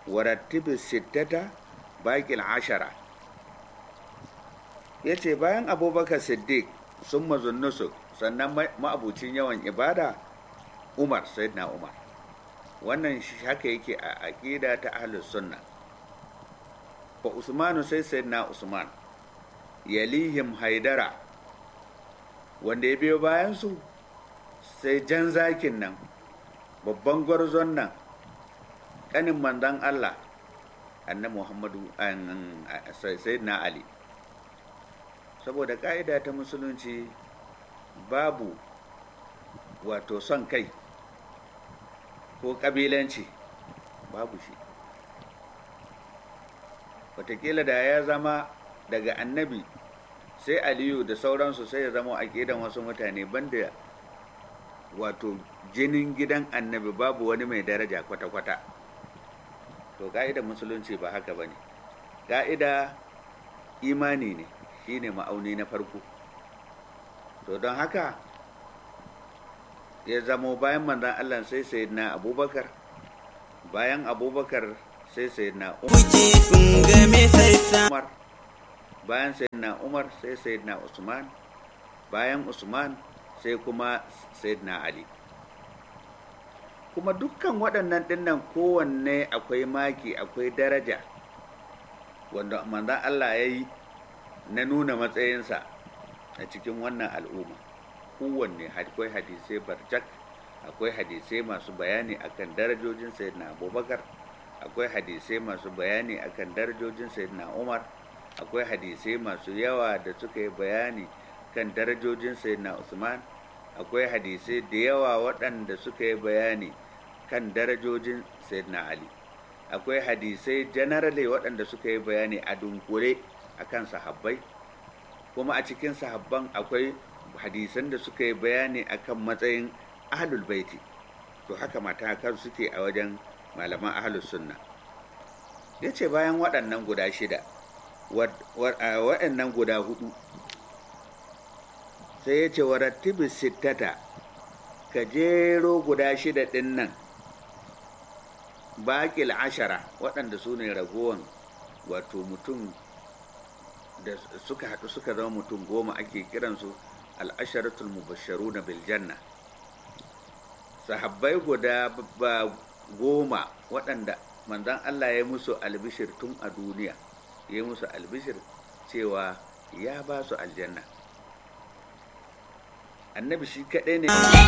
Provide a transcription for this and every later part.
warattibi sittata baƙil ashara ya ce bayan abubakar siddiq sun mazunnusu sannan ma'abucin yawan ibada umar na umar wannan haka yake a aƙida ta ahlus sunna fa usmanu sai na usman yalihim haidara wanda ya biyo bayansu sai jan zakin nan babban gwarzon nan ƙanin manzon allah annabi muhammadu na ali saboda ƙa'ida ta musulunci babu wato son kai ko ƙabilanci babu shi watakila da ya zama daga annabi sai aliyu da sauransu sai ya zama aƙidan wasu mutane banda wato jinin gidan annabi babu wani mai daraja kwata-kwata to ka'idar musulunci ba haka ba ne ka'ida imani ne shine ma'auni na farko to don haka ya zamo bayan manzan allah sai sayyidina abubakar bayan abubakar sai sayyidina umar bayan sayyidina umar sai sayyidina usman bayan usman sai kuma sayyidina ali kuma dukkan waɗannan ɗinnan kowanne akwai maki akwai daraja wanda manzan Allah ya yi na nuna matsayinsa a cikin wannan al'umma kowanne akwai hadisai barjak akwai hadisai masu bayani akan darajojin sayyidina abubakar akwai hadisai masu bayani akan darajojin sayyidina umar akwai hadisai masu yawa da suka yi bayani kan darajojin sayyidina usman akwai hadisai da yawa waɗanda suka yi bayani kan darajojin sayyidina ali akwai hadisai generally waɗanda suka yi bayani a dunkule akan sahabbai kuma a cikin sahabban akwai hadisan da suka yi bayani akan matsayin ahlul baiti to haka matakan suke a wajen malaman ahlus sunna ya ce bayan waɗannan guda shida waɗannan guda hudu sai ya ce warattibi sittata ka jero guda shida ɗin nan baƙil ashara waɗanda su ne ragowan wato mutum da suka haɗu suka zama mutum goma ake kiransu al'asharatul mubasharu na biljanna sahabbai guda ba goma waɗanda manzan Allah ya musu albishir tun a duniya ya musu albishir cewa ya ba su aljanna annabi shi kaɗai ne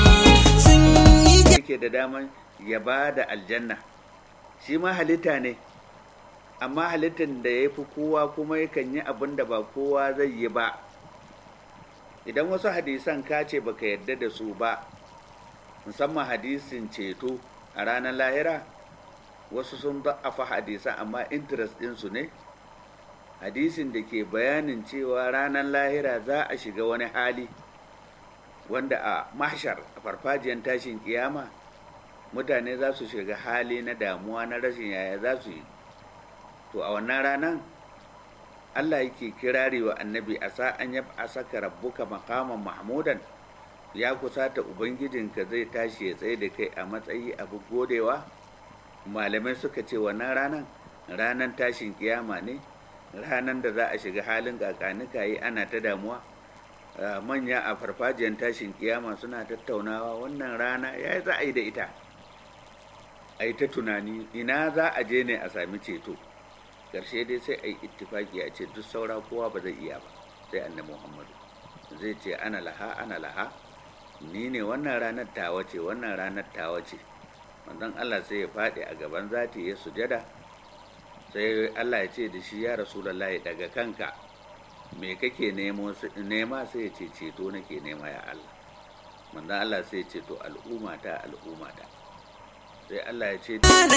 yake da daman ya ba da aljanna shi ma halitta ne amma halittar da ya fi kowa kuma yakan yi abin da ba kowa zai yi ba idan wasu hadisan ka ce baka yarda da su ba musamman hadisin ceto a ranar lahira wasu sun da'afa hadisan amma interest ɗinsu ne hadisin da ke bayanin cewa ranar lahira za a shiga wani hali wanda a mahshar a farfajiyar tashin kiyama mutane za su shiga hali na damuwa na rashin yaya za su yi to a wannan ranar allah yake kirari wa annabi a sa'an ya a saka rabbuka makaman mahmudan ya kusata ubangijinka zai tashi ya tsaye da kai a matsayi abu godewa malamai suka ce wannan ranar ranar tashin kiyama ne ranar da za a shiga halin kakanika yi ana ta damuwa manya a farfajiyar tashin kiyama suna tattaunawa wannan rana ya za a yi da ita a yi ta tunani ina za a je ne a sami ceto ƙarshe dai sai a yi ittifaki a ce duk saura kowa ba zai iya ba sai annabi muhammadu zai ce ana laha ana laha ni ne wannan ranar tawa ce wannan ranar tawa ce manzon allah sai ya faɗi a gaban zati ya sujada sai allah ya ce da shi ya rasulullahi daga kanka me kake nema sai ya ce ceto nake nema ya allah manzon allah sai ya ce to al'umma ta al'umma ta sai Allah ya ce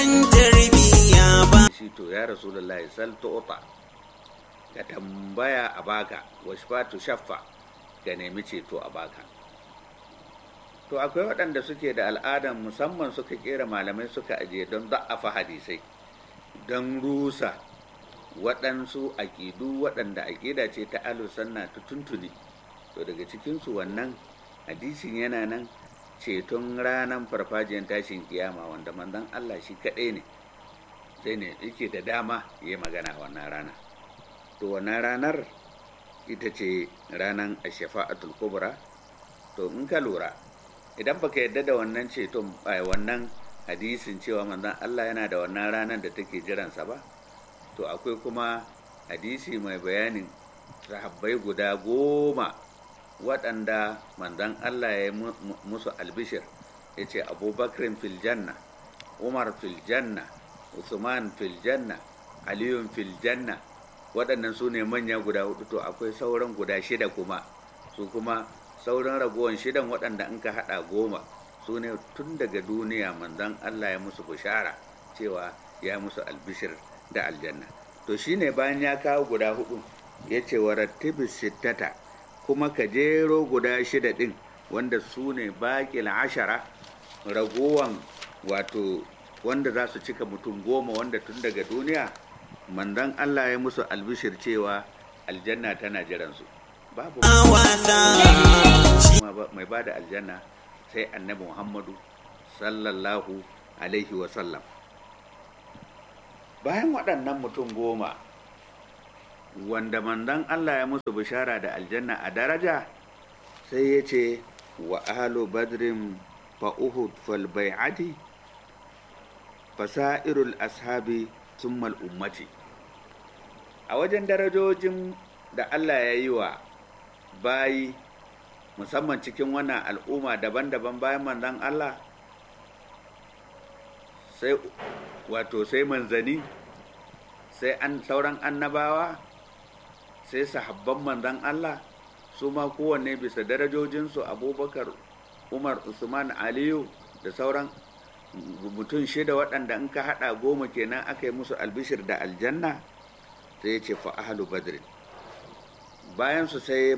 shi to ya rasulullahi sal tu'ta ka tambaya a baka washfatu shaffa ka nemi ceto a baka to akwai waɗanda suke da al'adan musamman suka kera malamai suka ajiye don za'afa hadisai don rusa waɗansu aƙidu waɗanda aƙida ce ta alusanna ta tuntuni to daga cikinsu wannan hadisin yana nan ceton ranar farfajiyar tashin kiyama wanda manzon Allah shi kaɗai ne sai ne yake da dama ya magana wannan rana to wannan ranar ita ce ranar ashafa'atul kubra to in ka lura idan baka yadda da wannan ceton wannan hadisin cewa manzon Allah yana da wannan ranar da take jiransa ba to akwai kuma hadisi mai bayanin sahabbai guda goma waɗanda manzon Allah ya yi musu albishir ya ce abubakar fil janna umar fil janna usman fil janna aliyun fil janna waɗannan su ne manya guda hudu to akwai sauran guda shida kuma su kuma sauran ragowar shidan waɗanda in ka haɗa goma su ne tun daga duniya manzon Allah ya musu bishara cewa ya musu albishir da aljanna to shine bayan ya kawo guda hudu ya ce wa rattibi sittata kuma ka jero guda shida ɗin wanda su ne baƙil ashara ragowan wato wanda za su cika mutum goma wanda tun daga duniya manzon Allah ya musu albishir cewa aljanna tana jiransu babu mai ba da aljanna sai annabi muhammadu sallallahu alaihi wasallam bayan waɗannan mutum goma wanda manzon Allah ya musu bishara da aljanna a daraja sai ya ce wa ahlu badrin fa uhud fal bai'ati fasairul ashabi summal ummati a wajen darajojin da Allah ya yi wa bayi musamman cikin wannan al'umma daban-daban bayan manzan Allah sai wato sai manzani sai an sauran annabawa sai sahabban manzan Allah su ma kowanne bisa darajojinsu abubakar umar usman aliyu da sauran mutum shida waɗanda in ka haɗa goma kenan aka yi musu albishir da aljanna sai ya ce fa ahlu badrin bayan su sai